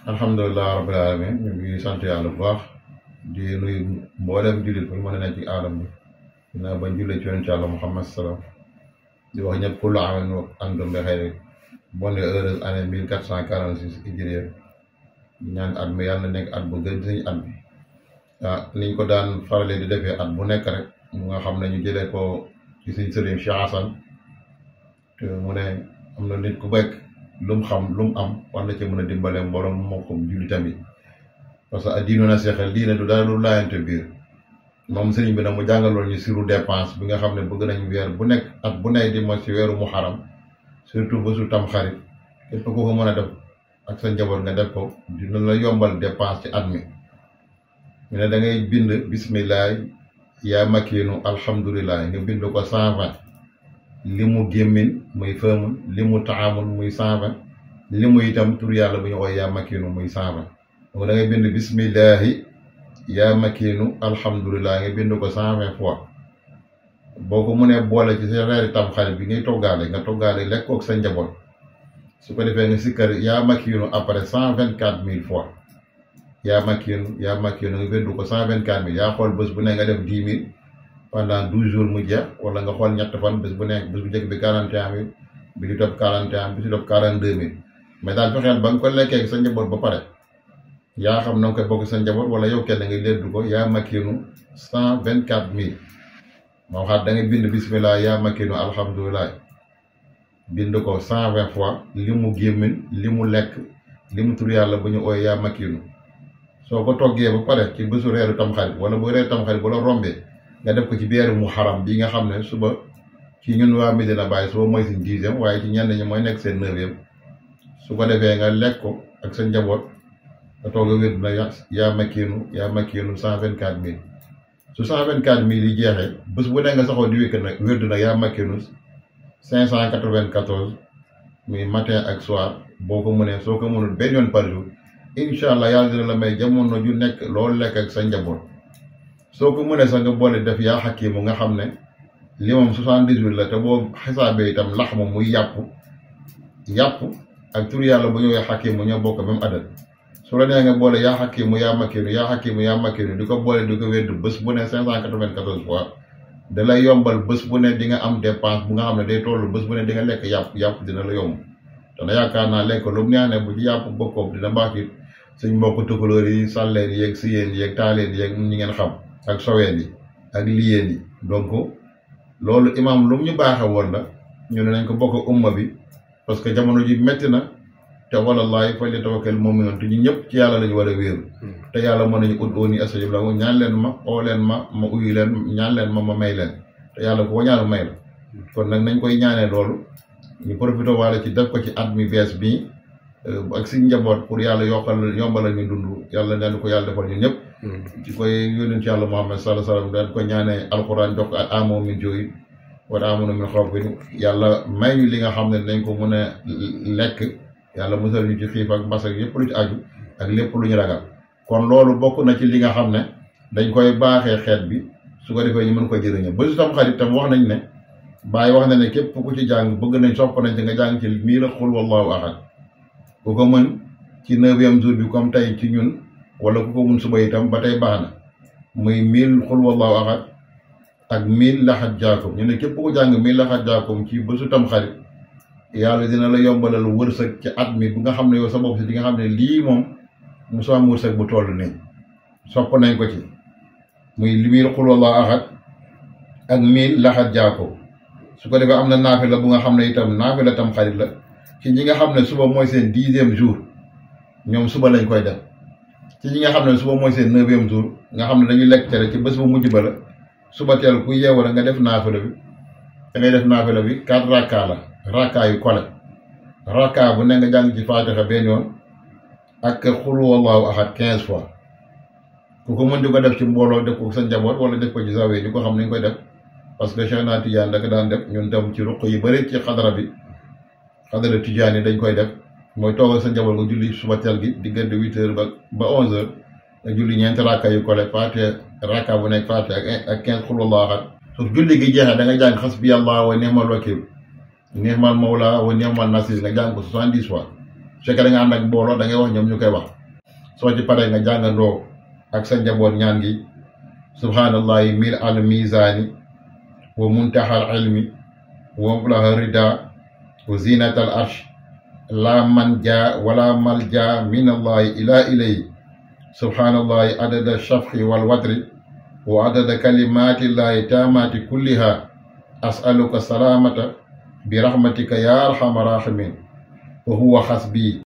alhamdulilah rabbil alamin ñu ngi sant yàlla bu baax di nuyu mboolem jullit bu mën a nekk ci aadam bi dinaa bañ jullee ci yonent yàlla Muhammad salaam di wax ñëpp kullu aamin wa antum bi xayri bonne heureuse année mille quatre cent quarante six hijriya ñaan at mi yàlla na nekk at bu gën suñu at bi ah niñ ko daan faralee di defee at bu nekk rek mu nga xam ne ñu jëlee ko ci suñ sëriñ Cheikh Hassan te mu ne am na nit ku bekk lu mu xam lu mu am war na ci mën a dimbale mbooloo moo ko jullitam yi parce que diinu na seexal diine du dara lu laayante biir moom sëriñ bi nag mu jàngaloon ñu siru dépense bi nga xam ne bëgg nañ weer bu nekk at bu nekk di mo ci weeru mu xaram surtout bésu tam xarit képp ku ko mën a def ak sa njaboot nga def ko dina la yombal dépense ci at mi ñu ne da ngay bind bismillah yaa makiinu alhamdulilah nga bind ko cent vingt li mu gémmin muy fëmun li mu taamul muy cent vingt li mu itam tur yàlla bu ñu koy yaa makiinu muy cent vingt donc da ngay bind bismillahi yaa makiinu alhamdulilah nga bind ko cent vingt fois boo ko mënee boole ci sa reeri tam xarit bi ngay toggaale nga toggaale lekk kook sa njaboot su ko defee nga sikkar yaa makiinu après cent vingt quatre mille fois yaa makiinu yaa makiinu nga bind ko cent vingt quatre mille yaa xool bés bu ne nga def dix mille pendant douze jours mu jeex wala nga xool ñett fan bés bu nekk bés bu njëkk bi quarante et un mille bi di topp quarante et un bi di topp quarante deux mille mais daal fexeel ba nga ko lekkee sa njaboot ba pare yaa xam na nga koy bokk sa njaboot wala yow kenn nga leddu ko yaa makiinu cent vingt quatre mille moo xam da ngay bind bismillah yaa makiinu alhamdulilah bind ko cent vingt fois li mu gémmin li mu lekk li mu tur yàlla bu ñu ooy yaa makiinu soo ko toggee ba pare ci bésu reeru tamxarit wala bu reeru tamxarit bu la rombee nga def ko ci biir mu xaram bi nga xam ne suba ci ñun waa Medina Baye suba mooy seen dixième waaye ci ñenn ñi mooy nekk seen neuvième su ko defee nga lekk ko ak sa njaboot nga toog a wér na yaa makiinu yaa makiinu cent vingt quatre mille su cent vingt quatre mille yi jeexee bés bu ne nga saxoo di wékk nag wér na yaa makiinu cinq cent quatre vingt quatorze muy matin ak soir boo ko mënee soo ko mënul benn yoon par jour incha allah yàlla dina la may jamono ju nekk loolu lekk ak sa njaboot. soo ko mënee sax nga boole def yaa xakimu nga xam ne li moom soixante-dix-huit la te boo xisaabee itam lax moom muy yàpp yàpp ak tur yàlla bu ñëwee xakimu ñoo bokk même adat su la nee nga boole yaa xakimu yaa makiinu yaa xakimu yaa makiinu di ko boole di ko wedd bés bu ne cinq cent quatre-vingt-quatorze fois da lay yombal bés bu ne di nga am dépense bu nga xam ne day toll bés bu ne di nga lekk yàpp yàpp dina la yomb te na yaakaar naa lekk lu mu neex ne bu ci yàpp bokkoob dina baax ci suñ mbokk tukulóor yi sàlleen yeeg siyeen yeeg taaleen yeeg ñi ngeen xam ak soween yi ak liyeen yi donc loolu imaam lu mu ñu baaxe woon la ñu ne nañ ko bokk umma bi parce que jamono ji métti na te wallaahi fa li tawakkal mu'minuun te ñu ñëpp ci yàlla lañu war a wéeru te yàlla mën nañu ut ooni astajib lakum ñaan leen ma oo leen ma ma uyu leen ñaan leen ma ma may leen te yàlla ku ko ñaan may la kon nag nañ koy ñaanee loolu ñu profité waale ci def ko ci at mi bees bii ak si njaboot pour yàlla yokkal yombalal ñu dund yàlla neen ko yàlla defal ñu ñëpp ci koy yónent yàlla Muhammad sallallahu alayhi wasallam daan ko ñaanee alxuraan jox ko amoo min jooy wala amoon min xaw bi yàlla may ñu li nga xam ne dañ ko mën a lekk yàlla musal ñu ci xiif ak mbas ak yëpp lu ci aju ak lépp lu ñu ragal kon loolu bokk na ci li nga xam ne dañ koy baaxee xeet bi su ko defee ñu mën ko jëriñoo ba su tam xarit tam wax nañ ne Baay wax na ne képp ku ci jàng bëgg nañ sopp nañ ci nga jàng ci mii la xul wallahu ahad ku ko mën ci neuvième jour bi comme tey ci ñun wala ku ko mun suba itam ba tey baax na muy mille xul wallahu ahad ak mille laxat jaakum ñu ne képp ku jàng mille laxat jaakum ci bésu tam xarit yàlla dina la yombalal wërsëg ci at mi bu nga xam ne yow sa bopp si di nga xam ne lii moom mu soo am wërsëg bu toll nii sopp nañ ko ci muy mille xul wallahu ahad ak mille laxat jaakum su ko defee am na naafila bu nga xam ne itam naafila tam xarit la ci ñi nga xam ne suba mooy seen dixième jour ñoom suba lañ koy def ci ñi nga xam ne suba mooy seen neuvième jour nga xam ne dañuy lekk cere ci bés bu mujj ba la suba teel ku yeewu la nga def naafila bi da ngay def naafila bi quatre rakka la rakka yu kole rakka bu ne nga jàng ci faatixa benn yoon ak xul wallahu ahad quinze fois ku ko mën di ko def ci mbooloo def ko sa njaboot wala def ko ci zawee ñu ko xam nañ koy def parce que Cheikh naa Tidiane da ko daan def ñun tam ci ruq yu bëri ci xadara bi xadara Tidiane yi dañ koy def mooy toogal sa njaboot nga julli suba teel gi diggante huit heures ba ba onze heures nga julli ñeenti rakka yu kole faate rakka bu nekk faate ak ak quinze xul wallahu ahad su julli gi jeexee da nga jàng xasbi allah wa ni'mal wakil ni'mal mawla wa ni'mal nasir nga jàng ko soixante dix fois su fekkee da nga ànd ak mbooloo da ngay wax ñoom ñu koy wax soo ci paree nga jàngandoo ak sa njaboot ñaan gi subhaanallahi mil al mizaani wa muntaha al ilmi wa mablaha rida wa zinat al arsh la man ja wala mal ja min allahi ila ilay subhaanallahi adada shafqi wal watri wa adada kalimatillahi taamati kulliha asaluka salaamata bi rahmatika ya arhamar rahimin wa huwa xasbi